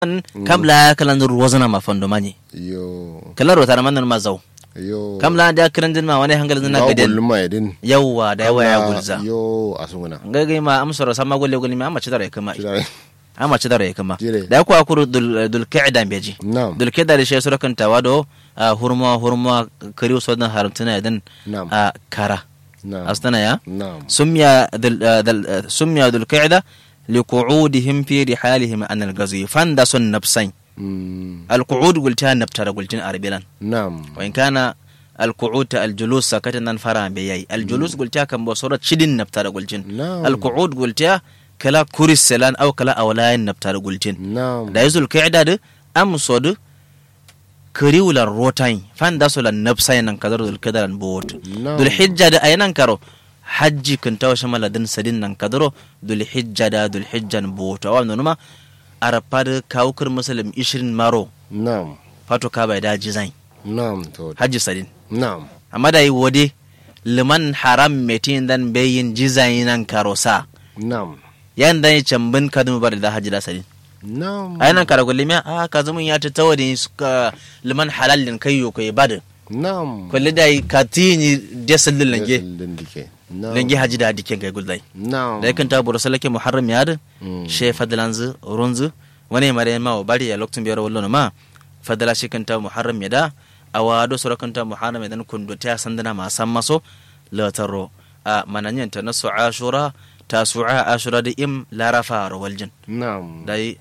kam la kala ndur wazana ma fondo mani yo kala ro tara manan ma zaw yo kam la da kiran din ma wani hangal zina Ga gaden gulluma yadin yawa da yawa ya gulza yo asunguna ngagai ma amsoro sama golle golle ma amma cidare kama Shidare. amma cidare kama Jire. da ku akuru dul dul qa'da beji Naam. dul qa'da da shi sura kan tawado hurma hurma kariu sodan haramtuna yadan Naam. a kara Naam. astana ya Naam. سمي ذل ذل سمي ذو القعدة لقعودهم في رحالهم عن الغزو فندس النفسين Mm. القعود قلتها نبتر قلتين أربلا Naam. وإن كان القعود الجلوس سكتنا فرا بياي الجلوس قلتها كم بصورة شدين نبتر قلتين نعم. القعود قلتها كلا كوري السلان أو كلا أولاين نبتر قلتين Naam. da yazul kaida da am sodu kariwulan rotain fan da sulan nafsai nan kadar dul kadaran bot Na'am. dul hijja da ayanan karo hajji kan tawo shamala din sadin nan kadaro dul hijja da dul hijjan bot awa numa arapa da kawukar muslim 20 maro Naam. fato ka bai da jizai Naam. To. hajji sadin Naam. amma da yi wode liman haram metin dan bayin jizai nan karo sa Naam. yan dan yi cambin kadun bar da hajji da sadin Naam. ai nan kara gullumi a ka zumun ya ta tawo da suka liman halallin kai yo kai bada Naam. kulli da ka tini desal din lange Din dike. Naam. lange haji da diken kai gullai Naam. da yakan ta buru salake muharram ya da Mm. she fadlanzu runzu wani mare ma wa bari ya lokacin biyar wallo ma fadala shi kan ta muharram ya da awado sura kan ta muharram ya dan kundo ta sandana ma san maso lataro a mananyan ta nasu ashura tasu'a ashura da im larafa rawaljin Naam. dai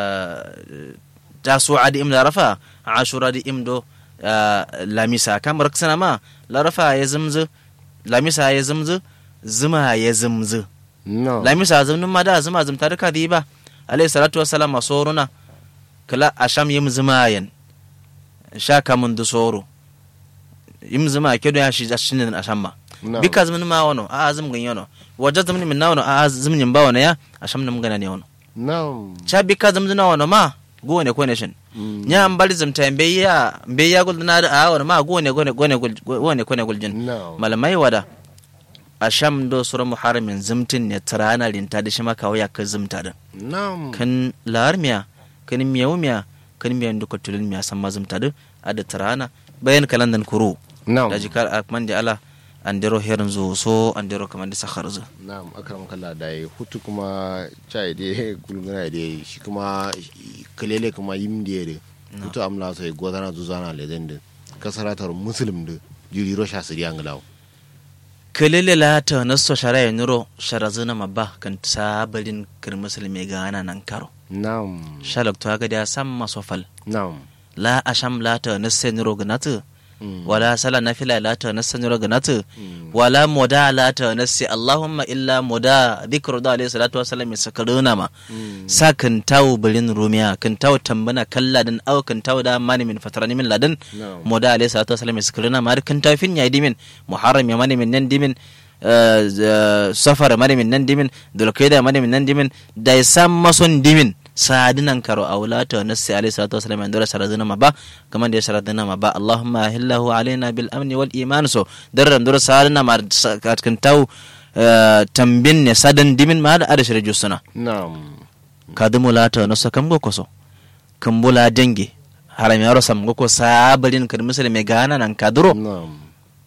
tasu'a da im larafa ashura da im do lamisa kamar sana ma larafa ya zumzu lamisa ya zumzu zuma ya zumzu Naam. lamisa zumnin ma da zuma zumta duka di ba alayhi salatu wassalam a soruna kala asham yim zuma yan sha kamun du soro yim zuma kedo ya shi shinin asham ma Naam. bika zumnin ma wono a zum gan yono wajen zumnin min na wono a zumnin ba wono ya asham nam gana ne wono Naam. cha bika zumnin wono ma go ne ko ne shin Mm. nya ambali zumta mbe ya mbe ya gul na da a wono ma go ne go ne go ne go ne ko ne gul jin Naam. malamai wada a sham do sura muharramin zumtin ne tarana rinta da shi maka waya ka zumta da Naam. kan lahar miya kan miyawu miya kan miyan duka tulun miya san ma zumta da a da tarana bayan kalandan kuro Naam. da jikar a man da ala an dero herin zo so an dero kamar da sakhar zo Na'am akram kalla da yi hutu kuma chai de gulguna da shi kuma kalele kuma yim da de hutu amla sai gozana zuzana legend kasaratar muslim da jiri rosha siri anglaw kelele la ta nasso shara ya nuro shara zuna mabba kan sabalin kir musulmi ga ana nan karo Na'am. shalak to ga da sam masofal Na'am. la asham la ta nasse nuro ganatu Mm. wala sala nafila la ta nasse nuro ganatu Mm. wala moda la ta nasse allahumma illa moda dhikru da alayhi salatu wasallam sakaruna ma Mm. sa kan tawo bilin rumiya kan tawo tambana kalladin aw kan tawo da mani min fatarani min ladin Na'am. moda alayhi salatu wasallam sakaruna ma kan tawo fin ya dimin muharram ya mani min nan dimin eh, z- safar mani min nan dimin dulkaida mani min nan dimin da sam mason dimin sadinan karo aulata nassi alayhi salatu wasallam an dora sharadina ma ba kaman da ya sharadina ma ba allahumma ahillahu alaina bil amni wal iman so darran dora sadina ma sa- kan tawo eh, tambin ne sadan dimin ma da adashi jusuna Na'am. kadumu lata no sakam go koso kambula dange haram yaro sam go ko sabalin kan misali me gana nan kaduro Na'am.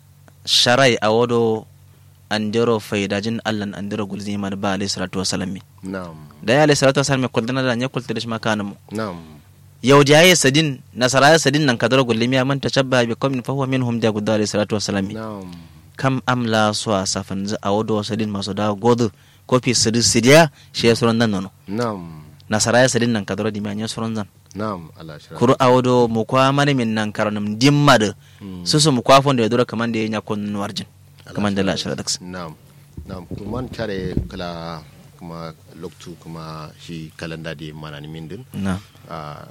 sharai awodo andero faidajin allan andero gulzi man ba alayhi salatu wasalam mi Na'am. da ya alayhi salatu wasalam ko dana da nya kulta da shi makana mu Na'am. yau da yayi sadin nasara ya sadin nan kaduro gulli miya man tashabba bi qaumin fa huwa minhum da gudda alayhi salatu wasalam mi Na'am. kam amla so safan za awodo sadin maso da godu kofi sidi sidiya shi ya suran nan nono Na'am. nasara ya sadin nan kaduro di miya suran zan Na'am. Allah shira. kuru awodo mu kwa mani min nan karanum dimma da Mm. susu mu kwa fonda ya dura kaman da ya nya kon warjin kaman da la shara daks Na'am. Na'am. Kuma tare kala kuma loktu kuma shi kalanda da mana ni min din. na Ah,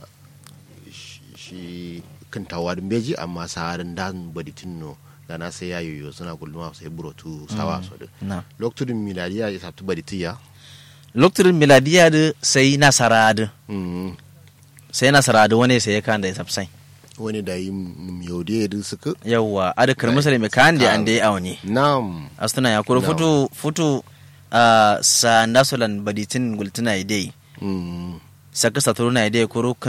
shi- shi kan tawadin beji amma saharin dan baditin no da na sai ya yoyo suna kullum sai burotu sawa so da na lokacin miladiya ya sabtu baditiya lokacin miladiya da sai nasara da Mm. sai nasara da wani sai ya kan da ya sabsai wani da yi yaude da suka yawwa adakar musulmi kan da an da ya awani nam astuna ya kuro No. futu futu a sa nasulan baditin gultuna idai Mm. saka saturu na ide kuru